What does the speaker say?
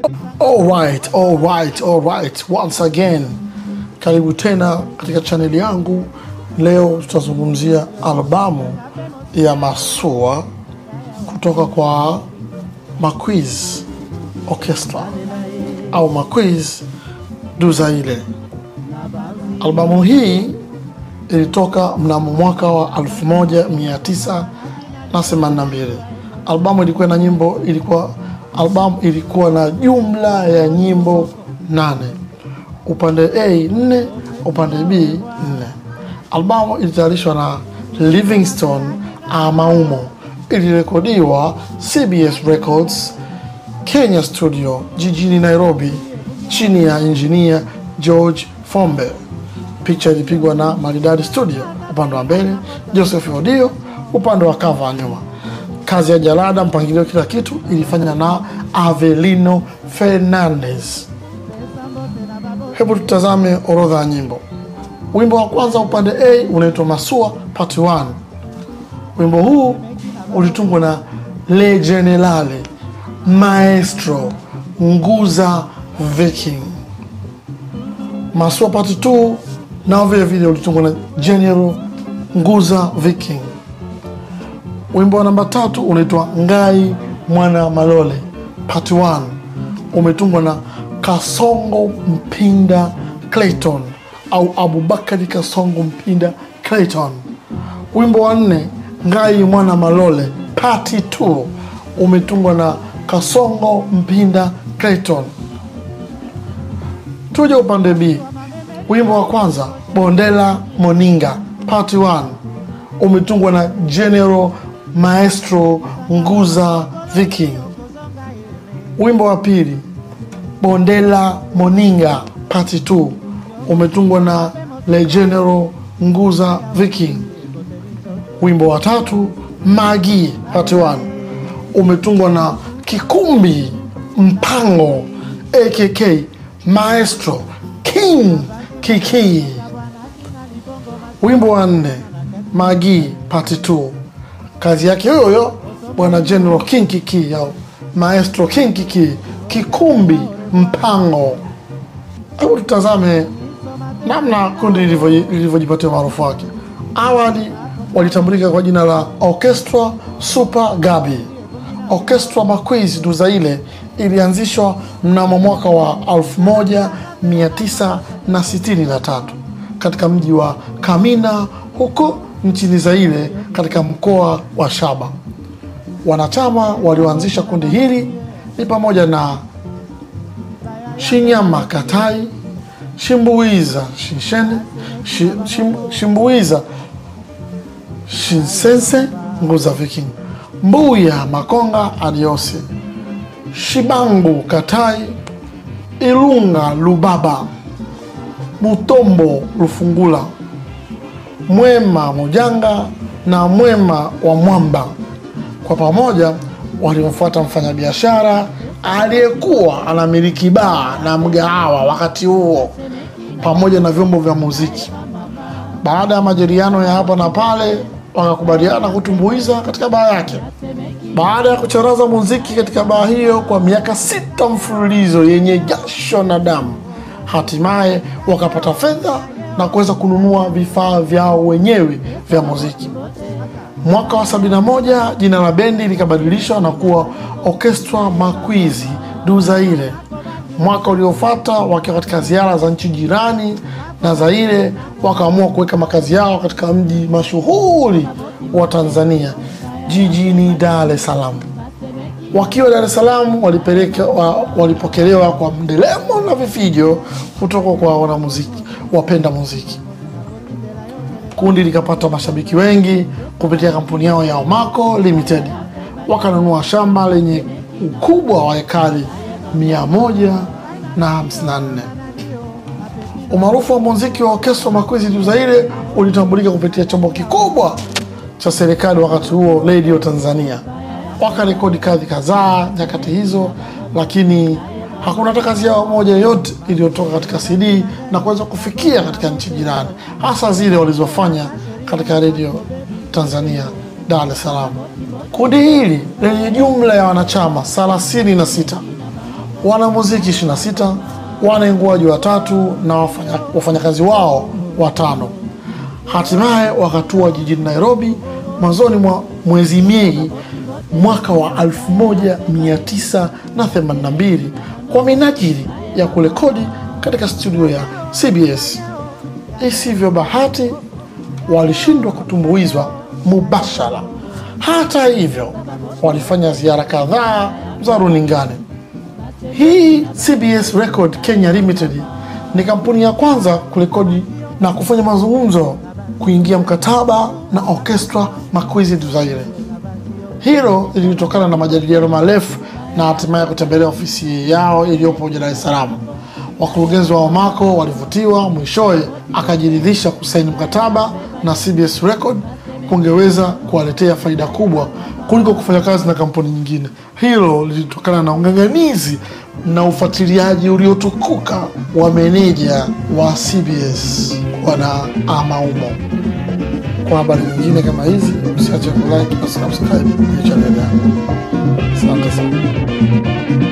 Alright, alright, alright. Once again, karibu tena katika chaneli yangu. Leo tutazungumzia albamu ya Masua kutoka kwa Maquiz Orchestra au Maquiz du Zaire. Albamu hii ilitoka mnamo mwaka wa 1982. Albamu ilikuwa na nyimbo ilikuwa albamu ilikuwa na jumla ya nyimbo nane, upande A nne, upande B nne. Albamu ilitayarishwa na Livingstone Amaumo, ilirekodiwa CBS Records Kenya Studio jijini Nairobi chini ya injinia George Fombe. Picha ilipigwa na Maridadi Studio upande wa mbele, Joseph Odio upande wa kava nyuma. Kazi ya jalada, mpangilio, kila kitu ilifanya na Avelino Fernandez. Hebu tutazame orodha ya nyimbo. Wimbo wa kwanza upande A unaitwa Masua Part 1. Wimbo huu ulitungwa na Le Generale Maestro Nguza Viking. Masua Part 2 nao vile vile ulitungwa na General Nguza Viking. Wimbo wa namba tatu unaitwa Ngai Mwana Malole Part 1 umetungwa na Kasongo Mpinda Clayton au Abubakari Kasongo Mpinda Clayton. Wimbo wa nne Ngai Mwana Malole Part 2 umetungwa na Kasongo Mpinda Clayton. Tuje upande B. Wimbo wa kwanza Bondela Moninga Part 1 umetungwa na General Maestro Nguza Viking. Wimbo wa pili Bondela Moninga Part 2 umetungwa na Le General Nguza Viking. Wimbo wa tatu Magi Part 1 umetungwa na Kikumbi Mpango AKK Maestro King Kiki. Wimbo wa nne Magi Part 2 kazi yake huyo huyo bwana General King Kiki au Maestro King Kiki Kikumbi Mpango. Hebu tutazame namna kundi lilivyo- lilivyojipatia maarufu wake. Awali walitambulika kwa jina la Orchestra Super Gabi. Orchestra Maquiz du Zaire ilianzishwa mnamo mwaka wa 1963 katika mji wa Kamina huko nchini Zaire katika mkoa wa Shaba. Wanachama walioanzisha kundi hili ni pamoja na Shinyama Katai, Shimbuiza Shinshene, Shi- Shim- Shimbuiza Shinsense Nguza Viking, Mbuya Makonga Adiosi, Shibangu Katai, Ilunga Lubaba, Butombo Lufungula, Mwema Mujanga na Mwema wa Mwamba. Kwa pamoja walimfuata mfanyabiashara aliyekuwa anamiliki baa na mgahawa wakati huo pamoja na vyombo vya muziki. Baada ya majadiliano ya hapa na pale, wakakubaliana kutumbuiza katika baa yake. Baada ya kucharaza muziki katika baa hiyo kwa miaka sita mfululizo yenye jasho na damu, hatimaye wakapata fedha na kuweza kununua vifaa vyao wenyewe vya muziki. Mwaka wa 71 jina la bendi likabadilishwa na kuwa Orchestra Maquizi du Zaire. Mwaka uliofuata wakiwa katika ziara za nchi jirani na Zaire, wakaamua kuweka makazi yao katika mji mashuhuri wa Tanzania, jijini Dar es Salaam. Wakiwa Dar es Salaam walipeleka, wa, walipokelewa kwa mdelemo na vifijo kutoka kwa wanamuziki wapenda muziki. Kundi likapata mashabiki wengi kupitia kampuni yao ya Omaco Limited. Wakanunua shamba lenye ukubwa wa ekari mia moja na hamsini na nne. Umaarufu wa muziki wa Orchestra Maquizi du Zaire ulitambulika kupitia chombo kikubwa cha serikali wakati huo, Radio Tanzania. Wakarekodi kazi kadhaa nyakati hizo, lakini hakuna hata kazi yao moja yoyote iliyotoka katika CD na kuweza kufikia katika nchi jirani, hasa zile walizofanya katika Radio Tanzania Dar es Salaam. Kundi hili lenye jumla ya wanachama thelathini na sita wanamuziki 26, wanainguaji watatu na wafanya- wafanyakazi wao watano. Hatimaye wakatua jijini Nairobi mwanzoni mwa mwezi Mei mwaka wa 1982 kwa minajili ya kurekodi katika studio ya CBS. Isivyo bahati, walishindwa kutumbuizwa mubashara. Hata hivyo, walifanya ziara kadhaa za runingani. Hii CBS Record Kenya Limited ni kampuni ya kwanza kurekodi na kufanya mazungumzo kuingia mkataba na Orchestra Makwezi du Zaire. Hilo lilitokana na majadiliano marefu na hatimaye kutembelea ofisi yao iliyopo Dar es Salaam. Wakurugenzi wa Omako walivutiwa, mwishowe akajiridhisha kusaini mkataba na CBS Record kungeweza kuwaletea faida kubwa kuliko kufanya kazi na kampuni nyingine. Hilo lilitokana na ung'ang'anizi na ufuatiliaji uliotukuka wa meneja wa CBS Bwana Amaumo. Kwa habari nyingine kama hizi, usiache kulike na subscribe kwenye chaneli yangu. Asante sana.